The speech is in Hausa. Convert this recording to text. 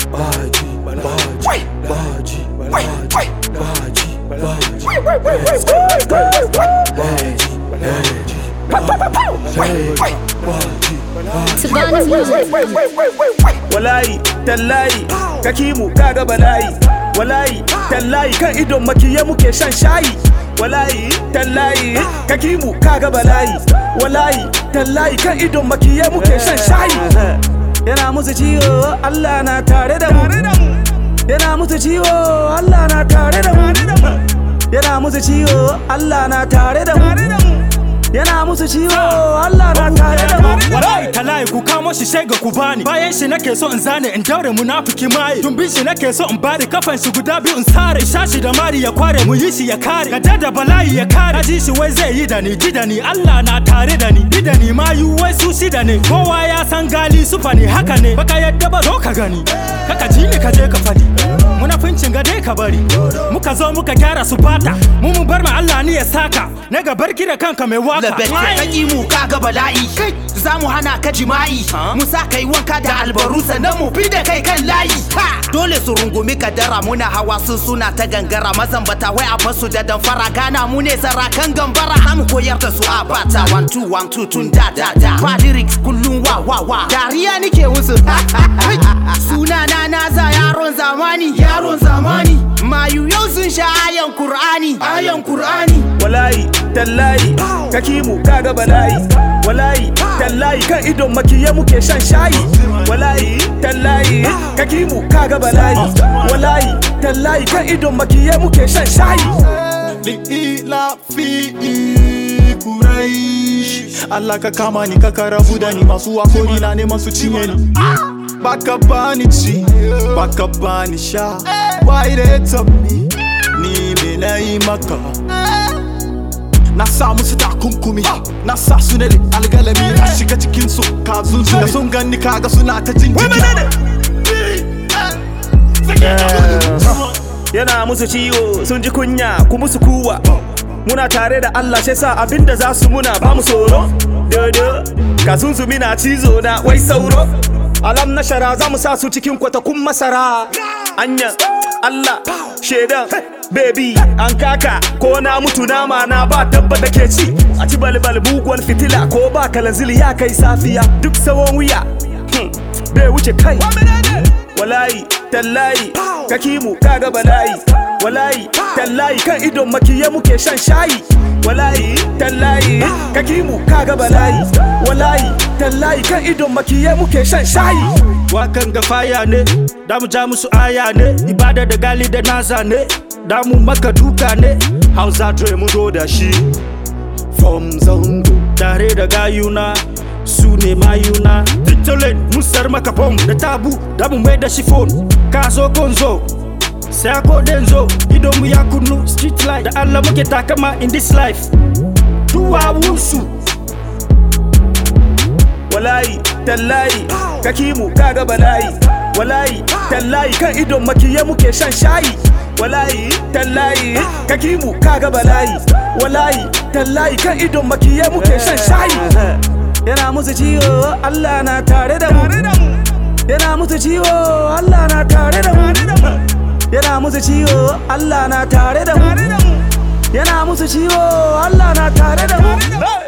baji baji baji baji baji Savannah Music. Walayi, tallayi, kakimu kaga balayi. Walayi, tallayi kan idon makiya muke shan shayi. Walayi, tallayi, kakimu kaga balayi. Walayi, tallayi kan idon makiya muke shan shayi. Yana musu ciwo, Allah na tare da mu. Yana musu ciwo, Allah na tare da mu. Yana musu ciwo, Allah na tare da mu. Yana musu ciwo, Allah na tare da mu. Wallahi talahi ku kamo shi sai ga ku bani Bayan shi nake so in zane in daure munafiki mai Tumbin shi nake so in bari kafan shi guda biyu in sare Shashi da mari ya kware mu yi shi ya kare Gada da bala'i ya kare Kaji shi wai zai yi da ni ji da ni Allah na tare da ni Ni da ni ma yi wai su shi da ni Kowa ya san gali sufa ne haka ne Baka yadda ba zo ka gani Kaka ji ni ka je ka fadi Munafincin ga dai ka bari Muka zo muka gyara su bata Mu mun bar ma Allah ni ya saka Na ga barki da kanka mai waka Labet ka ƙi mu kaga bala'i Za mu hana ka jima'i Mu sa kai wanka da albaru sannan mu fi da kai kan layi Ha! Dole su rungumi kadara muna hawa sun suna ta gangara Mazambata wai a basu da damfara Gana mu ne sarakan gambara Za mu koyar da su a bata One two one two tun da da da Ba lyrics kullum wa wa wa Dariya nike musu Suna na naza yaron zamani Yaron zamani Mayu yau sun sha ayan Kur'ani Ayan Kur'ani Walayi, tallayi, kakimu kaga balayi. Walayi, tallayi kan idon makiya muke shan shayi. Walayi, tallayi, kakimu kaga balayi. Walayi, tallayi kan idon makiya muke shan shayi. li'ila fi kuraish Allah ka kama ni ka karabu da ni masu wakori na neman su cinye ni baka bani ci baka bani sha why they top me ni me na yi maka na sa musu takunkumi na sa su ne da algalami na shiga cikin su ka zunzu da sun gani kaga suna ta jin Yana musu ciwo, sun ji kunya, ku musu kuwa. Muna tare da Allah sai sa abinda za su muna ba mu tsoro. Dodo, ka zunzumi na cizo na wai sauro. Alam na shara za mu sa su cikin kwatakun masara. Anya, Allah, shaidan, baby, an kaka, ko na mutu nama na ba dabba da ke ci. A ci balbal buguwar fitila ko ba kalanzili ya kai safiya. Duk sawon wuya, hmm, bai wuce kai. Walayi, tallayi, kakimu kaga balayi. Walayi, tallayi kan idon makiya muke shan shayi. Walayi, tallayi, kakimu kaga balayi. Walayi, tallayi kan idon makiya muke shan shayi. Wakan ga faya ne, da mu ja musu aya ne, ibada da gali da naza ne, da mu maka duka ne, Hausa dre mu zo da shi. From Zango, tare da gayuna, su ne mayuna. Victolen, mun sar maka bom da tabu, da mu mai da shi phone, ka zo konzo. Sai ko denzo, idon mu ya kunnu, street light, da Allah muke takama in this life. Duwawunsu, Walayi, tallayi, kakimu kaga balayi. Walayi, tallayi kan idon makiya muke shan shayi. Walayi, tallayi, kakimu kaga balayi. Walayi, tallayi kan idon makiya muke shan shayi. Yana musu ciwo, Allah na tare da mu. Yana musu ciwo, Allah na tare da mu. Yana musu ciwo, Allah na tare da mu. Yana musu ciwo, Allah na tare da mu.